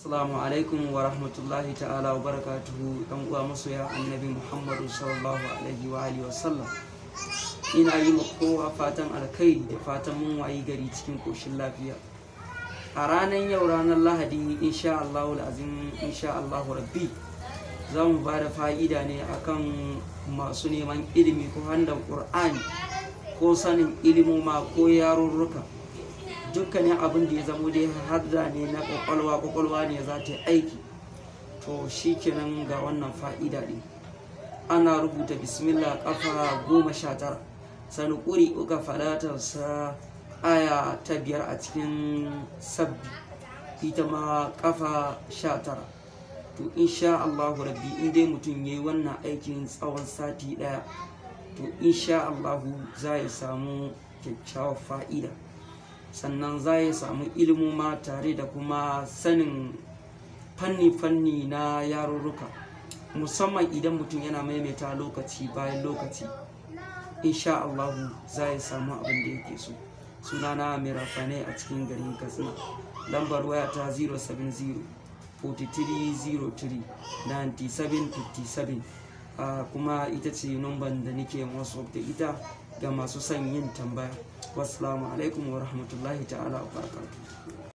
Assalamu alaikum wa rahmatullahi ta'ala wa barakatuhu ɗan uwa masoya annabi Muhammadu sallallahu alaihi wa alihi wa sallam. Ina yi ma kowa fatan alkhairi da fatan mun wayi gari cikin koshin lafiya. A ranar yau ranar Lahadi insha Allahu azim insha Allahu rabbi za mu ba da fa'ida ne akan masu neman ilimi ko handan Qur'ani ko sanin ilimoma ko yarurruka. dukkanin abin da ya zamo dai hadda ne na kwakwalwa kwakwalwa ne za ta yi aiki to shi kenan ga wannan fa'ida ɗin ana rubuta bismillah kafa goma sha tara sani ƙuri uka falatarsa aya ta biyar a cikin sabbi ita ma kafa sha tara to insha Allahu rabbi in dai mutum ya yi wannan aikin tsawon sati ɗaya to insha Allahu za ya samu kyakkyawar fa'ida sannan za ya samu ilimoma tare da kuma sanin fanni-fanni na yarurruka musamman idan mutum yana maimaita lokaci bayan lokaci insha Allahu za ya samu abin da yake so sunana mai rafane a cikin garin katsina lambar waya ta 070 4303 9757 kuma ita ce numban da nake wasu da ita ga masu son yin tambaya wasu alaikum wa rahmatullahi ta'ala wa barakatuh